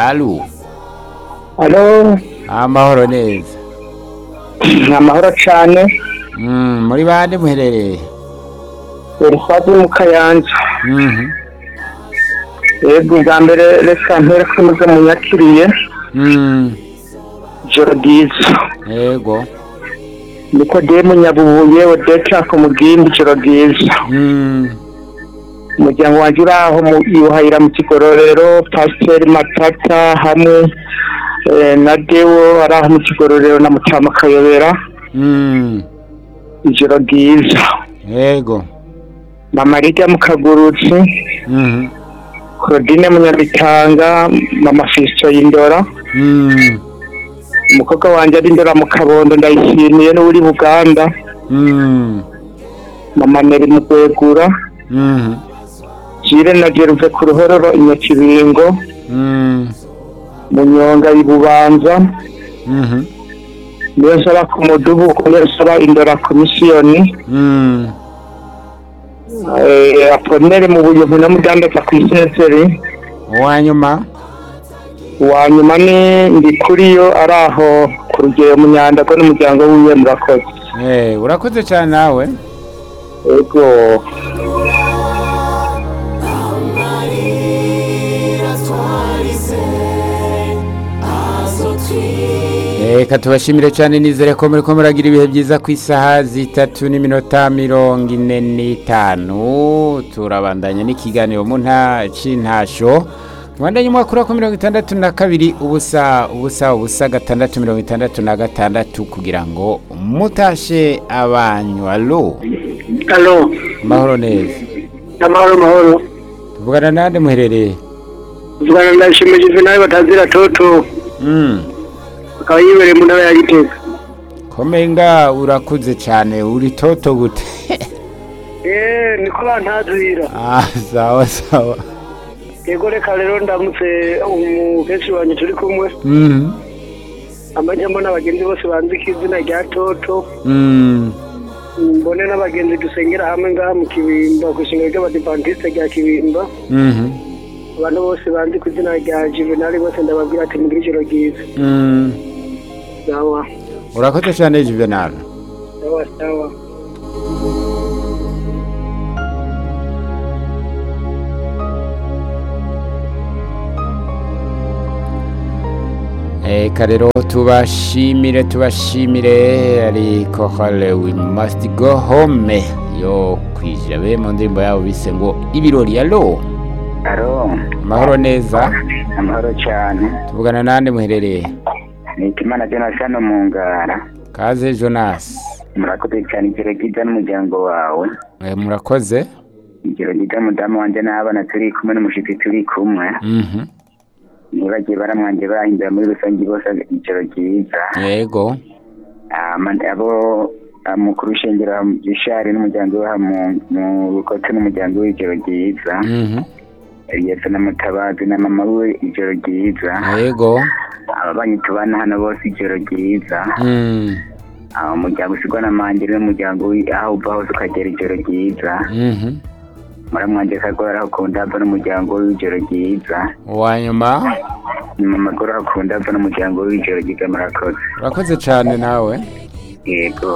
Alu. Alo, Amahoro neza. amahoro cane. Mm, muri bande muherereye? Urufati mu Kayanza. Mhm. Yego bwa mbere reka mpere ko muze munyakiriye. Mm. Ijoro ryiza. Yego. Nikodemu Nyabubuye Odeta ku Mugimbi ijoro ryiza. Mm. Umuryango wanje uri aho mu Yuhayira mu Kigororero, Pasiteri Matata hamwe eh, na Dewo ari aho mu Kigororero na Mutama Kayobera. Mm. Ijoro ryiza. Yego. Mama Lidia Mukagurutsi, Mhm. Claudine Munyamitanga, Mama Fisto Yindora. Mm. umukobwa wanjye ari ndora mu kabondo ndayishimiye n'uri buganda Mm. mama neri mu kwegura Mhm. jire na jeruve ku ruhororo inyakibingo Mm. munyonga ibubanza Mhm. niyo nsaba ku mudubu niyo nsaba indora komisiyoni Mm. eh, aponere mu buyovu no mudandaza ku isenseri Uwanyuma? uwa nyuma ni ndi kuri yo ari aho ku rugero munyandago n'umuryango wiwe murakoze Eh, urakoze cyane nawe. ego Reka tubashimire cyane nizere ko muri ko muragira ibihe byiza ku isaha zitatu n'iminota mirongo ine n'itanu turabandanya n'ikiganiro mu nta c'intasho tubandanye umwaka wa mirongo itandatu na kabiri ubusa ubusa ubusa gatandatu mirongo itandatu na gatandatu kugira ngo mutashe abanyu alo alo mahoro neza amahoro mahoro tuvugana nande muherereye uvugana na shimegeze nawe batazira toto mm. akaba yibereye mu ntara ya gitega komenga urakuze cyane uri toto gute eee niko bantazira ah, sawa sawa yego reka rero ndamutse umukenshi wanjye turi kumwe mm. amajya mbona abagenzi bose banzika izina rya toto Mm. mbone n'abagenzi dusengera hamwe ngaha mu kibimba ku ishingiro ry'abadivantisite rya kibimba Mhm. abantu bose banzi ku izina rya juvenali bose ndababwira ati mugire ijoro ryiza Mm. sawa urakoze cyane juvenal sawa sawa Eka rero tubashimire tubashimire ariko hale we must go home yo kwijabe mu ndirimbo yabo bise ngo ibirori alo Aro, amahoro neza amahoro cyane. tuvugana nande muherereye Ni Kimana Jonathan mu ngara. kaze jonas Murakoze cyane ijoro ryiza n'umuryango wawe. Eh, murakoze Ijoro ryiza mudamu wanjye n'abana turi kumwe n'umushitsi turi kumwe. Mhm. Ntibagiye baramwanje bahindura muri rusange bose ijoro ryiza. yego Ama- Abo ah, mukuru shengero Gishari n'umuryango we aha mu- mu Bukote n'umuryango w'ijoro ryiza. Mhm. Yesu na Mutabazi na mama we ijoro ryiza. yego Ababanyi tubana hano bose ijoro ryiza. Mm. aho umuryango usigwa na mangere n'umuryango wi- aho uva hose ukagera ijoro ryiza Mhm. muramwanje kagora akunda ava n'umuryango w'ijoro ryiza uwanyuma mama gora akunda ava n'umuryango w'ijoro ryiza murakoze urakoze cyane nawe yego